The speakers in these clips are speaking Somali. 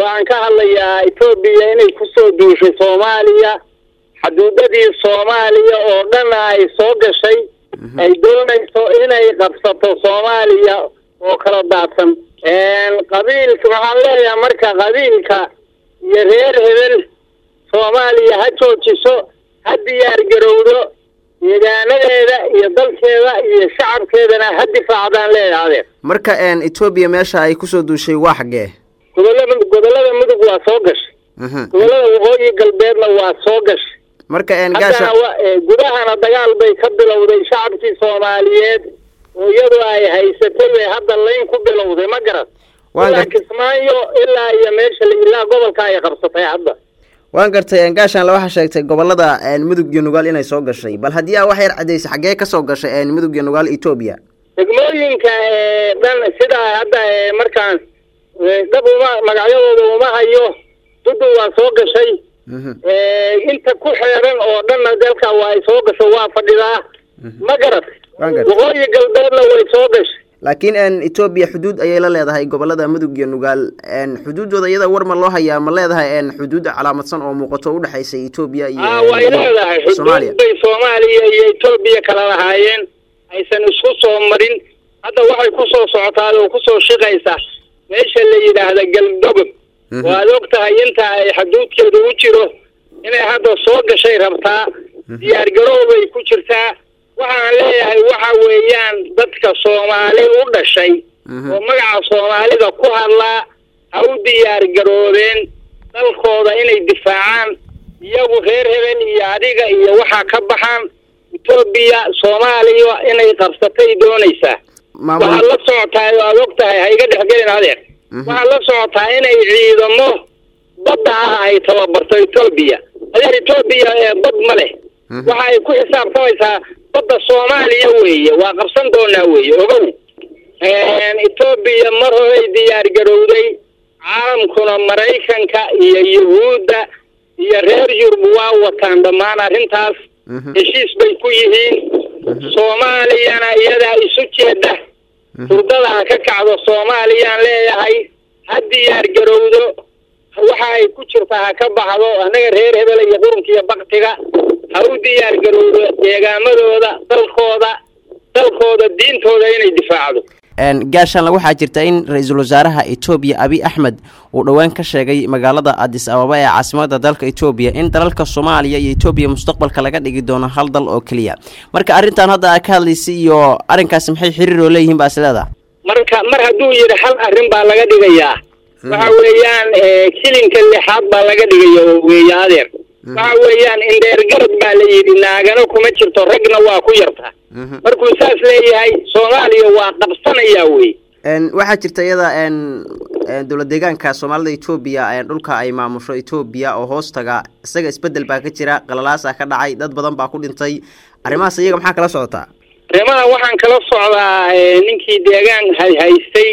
waxaan ka hadlayaa etoobiya inay kusoo duushay soomaaliya xuduudadii soomaaliya oo dhan ay soo gashay ay doonayso inay qabsato soomaaliya oo kala daadsan qabiilka waxaan leeyahay marka qabiilka iyo reer hebel soomaaliya ha joojiso ha diyaar garowdo deegaanadeeda iyo dalkeeda iyo shacabkeedana ha difaacdaan leeyahay adeer marka etoobiya meesha ay kusoo duushay waa xaggee gobolada gobolada mudug waa soo gashay gobolada waqooyi galbeedna waa soo gashay marka haddana gudahana dagaal bay ka bilowday shacabkii soomaaliyeed oo iyadu ay haysatay bay hadda layn ku bilowday ma garan ilaa kismaayo ilaa iyo meesha ilaa gobolka ay qabsatay hadda waan gartay gaashaanle waxaa sheegtay gobolada mudug iyo nugaal inay soo gashay bal haddii aa wax yar caddaysay xaggee kasoo gashay mudug iyo nugaal etoobiya degmooyinka dhan sidaa hadda markaan dab uma magacyadooda uma hayo dudu waa soo gashay inta ku xeeran oo dhanna dalka waa ay soo gasho waa fadhidaa ma garat waqooyi galbeedna way soo gashay laakiin etoobiya xuduud ayay la leedahay gobolada mudug iyo nugaal xuduuddooda iyada war ma loo hayaa ma leedahay xuduud calaamadsan oo muuqato udhexaysa etoobiya iyo way leedahay xuduud bay soomaaliya iyo etoobiya kala lahaayeen aysan isku soo marin hadda waxay kusoo socotaa oo kusoo shiqaysaa meesha la yidhaahda galdogob waad og tahay inta ay xuduudkeedu u jiro inay hadda soo gashay rabtaa diyaar garoobay ku jirtaa waxaan leeyahay waxa weeyaan dadka soomaali u dhashay oo magaca soomaalida ku hadlaa ha u diyaar garoobeen dalkooda inay difaacaan iyagu reer hebel iyo adiga iyo waxaa ka baxaan etoobiya soomaaliya inay qabsatay doonaysaa waxaad la socotaa oo aad og tahay ha iga dhexgelin adeer waxaad la socotaa inay ciidamo badda ah ay tababarto etoobiya adeer etoobiya ee bad ma leh waxa ay ku xisaabtamaysaa badda soomaaliya weeye waa qabsan doonaa weeye ogow etoobiya mar horay diyaar garowday caalamkuna maraykanka iyo yuhuudda iyo reer yurub waa wataan dhammaan arrintaas heshiis bay ku yihiin soomaaliyana iyadaa isu jeeda hurdada ha ka kacdo soomaaliyaan leeyahay ha diyaar garowdo waxa ay ku jirtaa ha ka baxdo annaga reer hebel iyo qurunka iyo baktiga ha u diyaar garowdo deegaamadooda dalkooda dalkooda diintooda inay difaacdo gaashaanle waxaa jirta in ra-iisul wasaaraha etoobiya abiy axmed uu dhowaan ka sheegay magaalada adis ababa ee caasimada dalka etoobiya in dalalka soomaaliya iyo etoobiya mustaqbalka laga dhigi doono hal dal oo keliya marka arrintan hadda aa ka hadlaysay iyo arrinkaasi maxay xiriir oo leeyihiin baa is leedaha marka mar hadduu yidhi hal arrin baa laga dhigayaa waxa weeyaan kilinka lixaad baa laga dhigaya oo weeye adeer waxa weeyaan indheer garad baa la yidhi naagana kuma jirto ragna waa ku yarta markuu saas leeyahay soomaaliya waa qabsanayaa wey waxaa jirta iyada dowlad deegaanka soomaalida etoobiya dhulka ay maamusho etoobiya oo hoos taga isaga isbedel baa ka jira qalalaasa ka dhacay dad badan baa ku dhintay arrimahaas iyaga maxaa kala socotaa arrimaha waxaan kala socdaa ninkii deegaan haystay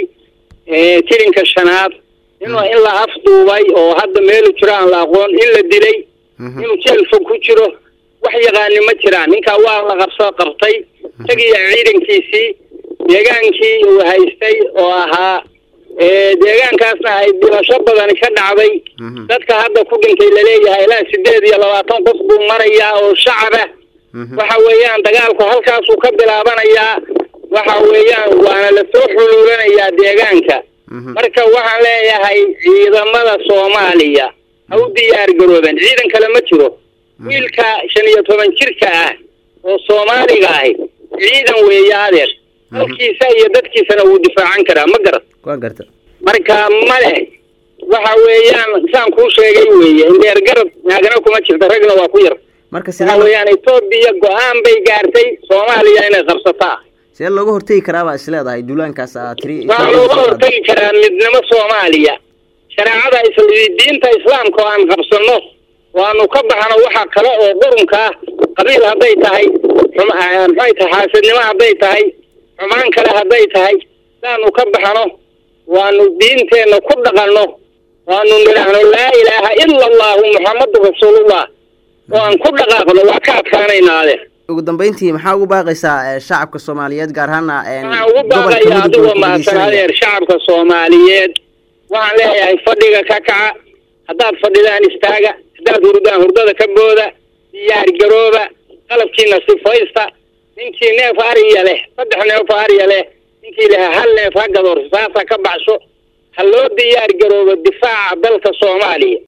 tirinka shanaad in in la afduubay oo hadda meelu jiro aan la aqoon in la dilay inuu jeel fog ku jiro wax yaqaani ma jiraan ninkaa waa la qabso qabtay isagiyo ciidankiisii deegaankii uu haystay oo ahaa deegaankaasna ay dhimasho badani ka dhacday dadka hadda ku dhintay laleeyahay ilaa sideed iyo labaatan qof buu marayaa oo shacaba waxa weeyaan dagaalku halkaasuu ka bilaabanayaa waxa weeyaan waana lasoo xuluulanayaa deegaanka marka waxaan leeyahay ciidamada soomaaliya ha u diyaar garooben ciidan kale ma jiro wiilka shan iyo toban jirka ah oo soomaaliga ahi ciidan weeye adeer dalkiisa iyo dadkiisana wuu difaacan karaa ma garat waa garta marka ma leh waxa weeyaan saan kuu sheegay weeye indheer garad naagana kuma jirta ragna waa ku yar marka waxa weeyaan etoobiya go-aan bay gaartay soomaaliya inay qabsataa sidee looga hortegi karaa baa is leedahay duulaankaas aa tiri waxaa looga hortagi karaa midnimo soomaaliya shareecada isl diinta islaamka oo aan qabsano waanu ka baxno waxa kale oo qurunka ah qabiil hadday tahay maxay tahay xaasidnimo hadday tahay xumaan kale hadday tahay saanu ka baxno waanu diinteenna ku dhaqanno waanu nidhaahno laa ilaaha ila allahu muxamadu rasuulullah oo aan ku dhaqaaqno waa ka adkaanaynaa adeer ugu dambeyntii maxaa ugu baaqaysaa shacabka soomaaliyeed gaar ahaana waxaan ugu baaqaya adigoo mahadsan adeer shacabka soomaaliyeed waxaan leeyahay fadhiga ka kaca haddaad fadhidaan istaaga haddaad hurdaan hurdada ka booda diyaar garooba qalabkiina sifaysta ninkii neef ariya leh saddex neef ariya leh ninkii leh hal neef ha gadoor saasa ka baxsho ha loo diyaar garoobo difaaca dalka soomaaliya